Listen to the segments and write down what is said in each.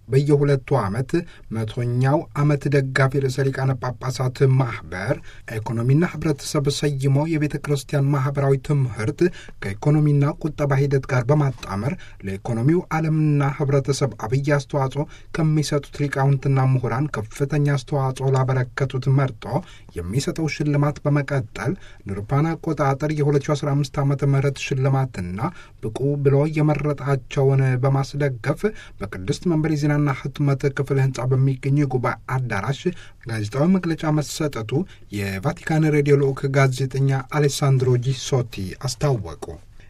በየሁለቱ ዓመት መቶኛው ዓመት ደጋፊ ርዕሰ ሊቃነ ጳጳሳት ማኅበር ኢኮኖሚና ኅብረተሰብ ሰይሞ የቤተ ክርስቲያን ማኅበራዊ ትምህርት ከኢኮኖሚና ቁጠባ ሂደት ጋር በማጣመር ለኢኮኖሚው ዓለምና ኅብረተሰብ አብይ አስተዋጽኦ ከሚሰጡት ሊቃውንትና ምሁራን ከፍተኛ አስተዋጽኦ ላበረከቱት መርጦ የሚሰጠው ሽልማት በመቀጠል ንርፓን አቆጣጠር የ2015 ዓ ም ሽልማትና ብቁ ብሎ የመረጣቸውን በማስደገፍ በቅድስት መንበር የዜናና ህትመት ክፍል ህንፃ በሚገኙ የጉባኤ አዳራሽ ጋዜጣዊ መግለጫ መሰጠቱ የቫቲካን ሬዲዮ ልዑክ ጋዜጠኛ አሌሳንድሮ ጂሶቲ አስታወቁ።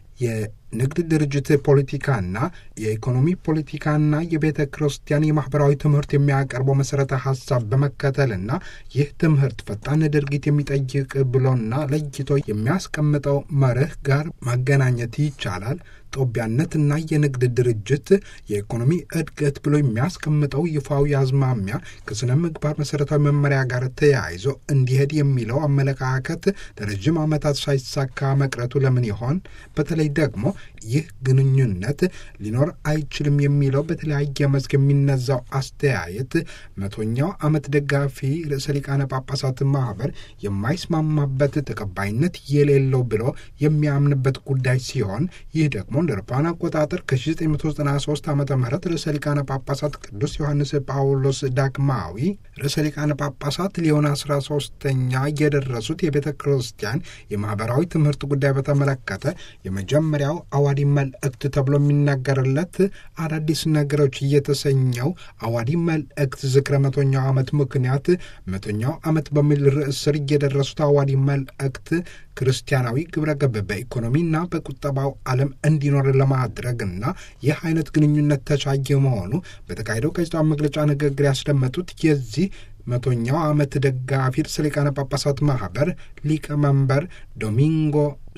የንግድ ድርጅት ፖለቲካና የኢኮኖሚ ፖለቲካና የቤተ ክርስቲያን የማኅበራዊ ትምህርት የሚያቀርበው መሠረተ ሐሳብ በመከተልና ይህ ትምህርት ፈጣን ድርጊት የሚጠይቅ ብሎና ለይቶ የሚያስቀምጠው መርህ ጋር ማገናኘት ይቻላል። ጦቢያነትና የንግድ ድርጅት የኢኮኖሚ እድገት ብሎ የሚያስቀምጠው ይፋዊ አዝማሚያ ከሥነ ምግባር መሠረታዊ መመሪያ ጋር ተያይዞ እንዲሄድ የሚለው አመለካከት ለረዥም ዓመታት ሳይሳካ መቅረቱ ለምን ይሆን? በተለይ ደግሞ ይህ ግንኙነት ሊኖር አይችልም የሚለው በተለያየ መስክ የሚነዛው አስተያየት መቶኛው ዓመት ደጋፊ ርዕሰ ሊቃነ ጳጳሳት ማኅበር የማይስማማበት ተቀባይነት የሌለው ብሎ የሚያምንበት ጉዳይ ሲሆን ይህ ደግሞ እንደ አውሮፓውያን አቆጣጠር ከ1993 ዓ ም ርዕሰ ሊቃነ ጳጳሳት ቅዱስ ዮሐንስ ጳውሎስ ዳግማዊ ርዕሰ ሊቃነ ጳጳሳት ሊዮን 13ኛ የደረሱት የቤተ ክርስቲያን የማኅበራዊ ትምህርት ጉዳይ በተመለከተ የመጀመሪያው አዋዲ መልእክት ተብሎ የሚነገርለት አዳዲስ ነገሮች እየተሰኘው አዋዲ መልእክት ዝክረ መቶኛው ዓመት ምክንያት መቶኛው ዓመት በሚል ርዕስ ስር እየደረሱት አዋዲ መልእክት ክርስቲያናዊ ግብረ ገብ በኢኮኖሚና በቁጠባው ዓለም እንዲኖር ለማድረግና ይህ አይነት ግንኙነት ተቻየ መሆኑ በተካሄደው ጋዜጣዊ መግለጫ ንግግር ያስደመጡት የዚህ መቶኛው ዓመት ደጋፊ ርዕሰ ሊቃነ ጳጳሳት ማኅበር ሊቀመንበር ዶሚንጎ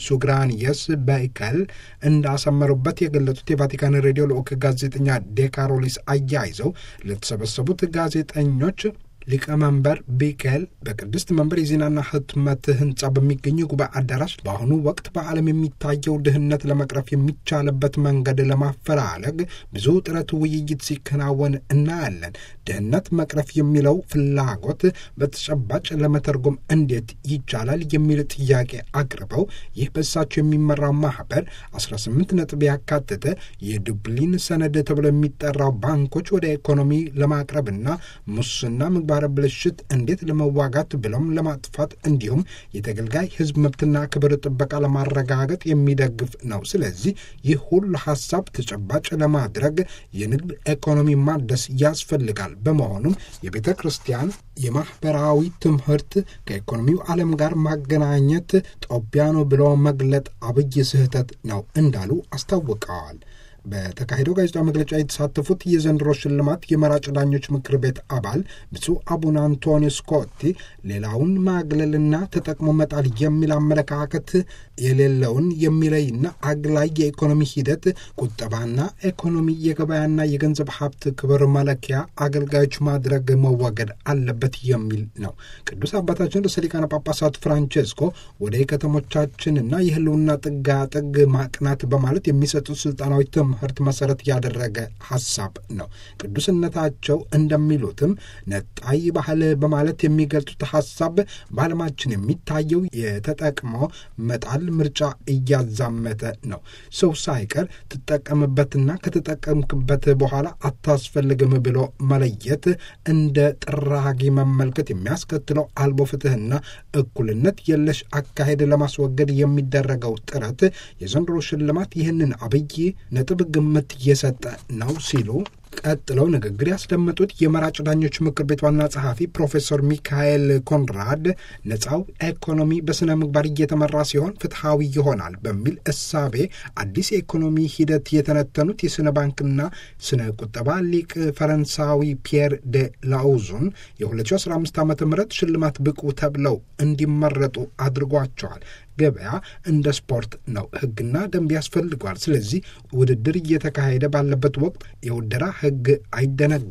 ሱግራንየስ በይከል እንዳሰመሩበት የገለጹት የቫቲካን ሬዲዮ ልዑክ ጋዜጠኛ ዴካሮሊስ አያይዘው ለተሰበሰቡት ጋዜጠኞች ሊቀመንበር ቢኬል በቅድስት መንበር የዜናና ህትመት ህንፃ በሚገኙ የጉባኤ አዳራሽ በአሁኑ ወቅት በዓለም የሚታየው ድህነት ለመቅረፍ የሚቻልበት መንገድ ለማፈላለግ ብዙ ጥረት፣ ውይይት ሲከናወን እናያለን። ድህነት መቅረፍ የሚለው ፍላጎት በተጨባጭ ለመተርጎም እንዴት ይቻላል የሚል ጥያቄ አቅርበው ይህ በእሳቸው የሚመራው ማህበር 18 ነጥብ ያካተተ የዱብሊን ሰነድ ተብሎ የሚጠራው ባንኮች ወደ ኢኮኖሚ ለማቅረብና ሙስና ምግባረ ብልሽት እንዴት ለመዋጋት ብሎም ለማጥፋት እንዲሁም የተገልጋይ ህዝብ መብትና ክብር ጥበቃ ለማረጋገጥ የሚደግፍ ነው። ስለዚህ ይህ ሁሉ ሀሳብ ተጨባጭ ለማድረግ የንግድ ኢኮኖሚ ማደስ ያስፈልጋል። በመሆኑም የቤተ ክርስቲያን የማኅበራዊ ትምህርት ከኢኮኖሚው ዓለም ጋር ማገናኘት ጦቢያኖ ብሎ መግለጥ አብይ ስህተት ነው እንዳሉ አስታውቀዋል። በተካሄደው ጋዜጣዊ መግለጫ የተሳተፉት የዘንድሮ ሽልማት የመራጭ ዳኞች ምክር ቤት አባል ብፁዕ አቡነ አንቶኒዮ ስኮቲ ሌላውን ማግለልና ተጠቅሞ መጣል የሚል አመለካከት የሌለውን የሚለይና አግላይ የኢኮኖሚ ሂደት ቁጠባና ኢኮኖሚ የገበያና የገንዘብ ሀብት ክብር መለኪያ አገልጋዮች ማድረግ መወገድ አለበት የሚል ነው። ቅዱስ አባታችን ርዕሰ ሊቃነ ጳጳሳት ፍራንቼስኮ ወደ ከተሞቻችንና የህልውና ጥጋጥግ ማቅናት በማለት የሚሰጡት ስልጣናዊ ትምህርት መሰረት ያደረገ ሀሳብ ነው። ቅዱስነታቸው እንደሚሉትም ነጣይ ባህል በማለት የሚገልጹት ሀሳብ በዓለማችን የሚታየው የተጠቅሞ መጣል ምርጫ እያዛመተ ነው። ሰው ሳይቀር ትጠቀምበትና ከተጠቀምክበት በኋላ አታስፈልግም ብሎ መለየት እንደ ጥራጊ መመልከት የሚያስከትለው አልቦ ፍትህና እኩልነት የለሽ አካሄድ ለማስወገድ የሚደረገው ጥረት የዘንድሮ ሽልማት ይህንን አብይ ነጥብ ግምት እየሰጠ ነው ሲሉ ቀጥለው ንግግር ያስደመጡት የመራጭ ዳኞች ምክር ቤት ዋና ጸሐፊ ፕሮፌሰር ሚካኤል ኮንራድ ነፃው ኢኮኖሚ በሥነ ምግባር እየተመራ ሲሆን ፍትሐዊ ይሆናል በሚል እሳቤ አዲስ የኢኮኖሚ ሂደት የተነተኑት የሥነ ባንክና ስነ ቁጠባ ሊቅ ፈረንሳዊ ፒየር ደ ላውዙን የ2015 ዓ ም ሽልማት ብቁ ተብለው እንዲመረጡ አድርጓቸዋል። ገበያ እንደ ስፖርት ነው። ሕግና ደንብ ያስፈልገዋል። ስለዚህ ውድድር እየተካሄደ ባለበት ወቅት የውደራ ሕግ አይደነገግም።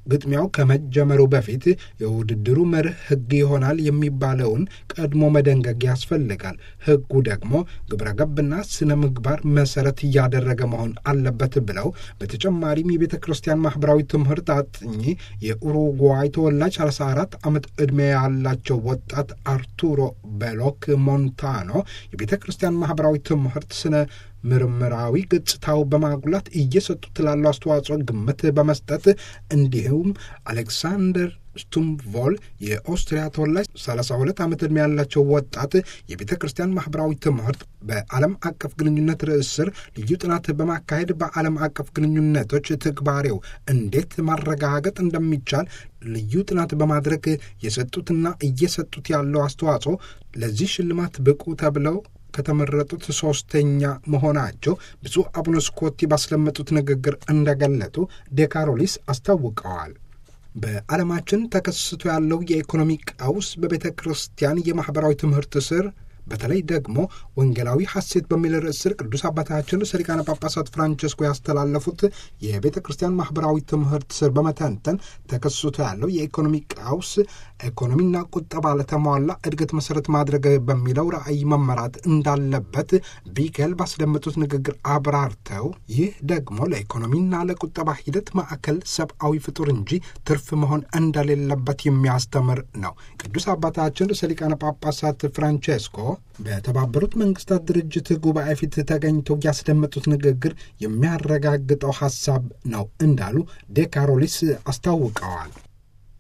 ግጥሚያው ከመጀመሩ በፊት የውድድሩ መርህ ሕግ ይሆናል የሚባለውን ቀድሞ መደንገግ ያስፈልጋል። ሕጉ ደግሞ ግብረ ገብና ስነ ምግባር መሰረት እያደረገ መሆን አለበት ብለው በተጨማሪም የቤተ ክርስቲያን ማህበራዊ ትምህርት አጥኚ የኡሩጓይ ተወላጅ 34 ዓመት ዕድሜ ያላቸው ወጣት አርቱሮ ቤሎክ ሞንታኖ የቤተ ክርስቲያን ማህበራዊ ትምህርት ስነ ምርምራዊ ገጽታው በማጉላት እየሰጡት ላለው አስተዋጽኦ ግምት በመስጠት እንዲሁም አሌክሳንደር ስቱምቮል የኦስትሪያ ተወላጅ 32 ዓመት ዕድሜ ያላቸው ወጣት የቤተ ክርስቲያን ማህበራዊ ትምህርት በዓለም አቀፍ ግንኙነት ርዕስ ስር ልዩ ጥናት በማካሄድ በዓለም አቀፍ ግንኙነቶች ትግባሬው እንዴት ማረጋገጥ እንደሚቻል ልዩ ጥናት በማድረግ የሰጡትና እየሰጡት ያለው አስተዋጽኦ ለዚህ ሽልማት ብቁ ተብለው ከተመረጡት ሶስተኛ መሆናቸው ብፁዕ አቡነ ስኮቲ ባስለመጡት ንግግር እንደገለጡ ዴካሮሊስ አስታውቀዋል። በዓለማችን ተከስቶ ያለው የኢኮኖሚ ቀውስ በቤተ ክርስቲያን የማኅበራዊ ትምህርት ስር በተለይ ደግሞ ወንጌላዊ ሐሴት በሚል ርዕስ ስር ቅዱስ አባታችን ርዕሰ ሊቃነ ጳጳሳት ፍራንቸስኮ ያስተላለፉት የቤተ ክርስቲያን ማኅበራዊ ትምህርት ስር በመተንተን ተከስቶ ያለው የኢኮኖሚ ቀውስ ኢኮኖሚና ቁጠባ ለተሟላ እድገት መሰረት ማድረግ በሚለው ራዕይ መመራት እንዳለበት ቢገል ባስደመጡት ንግግር አብራርተው ይህ ደግሞ ለኢኮኖሚና ለቁጠባ ሂደት ማዕከል ሰብአዊ ፍጡር እንጂ ትርፍ መሆን እንደሌለበት የሚያስተምር ነው። ቅዱስ አባታችን ርዕሰ ሊቃነ ጳጳሳት ፍራንቼስኮ በተባበሩት መንግስታት ድርጅት ጉባኤ ፊት ተገኝተው ያስደመጡት ንግግር የሚያረጋግጠው ሐሳብ ነው እንዳሉ ዴካሮሊስ አስታውቀዋል።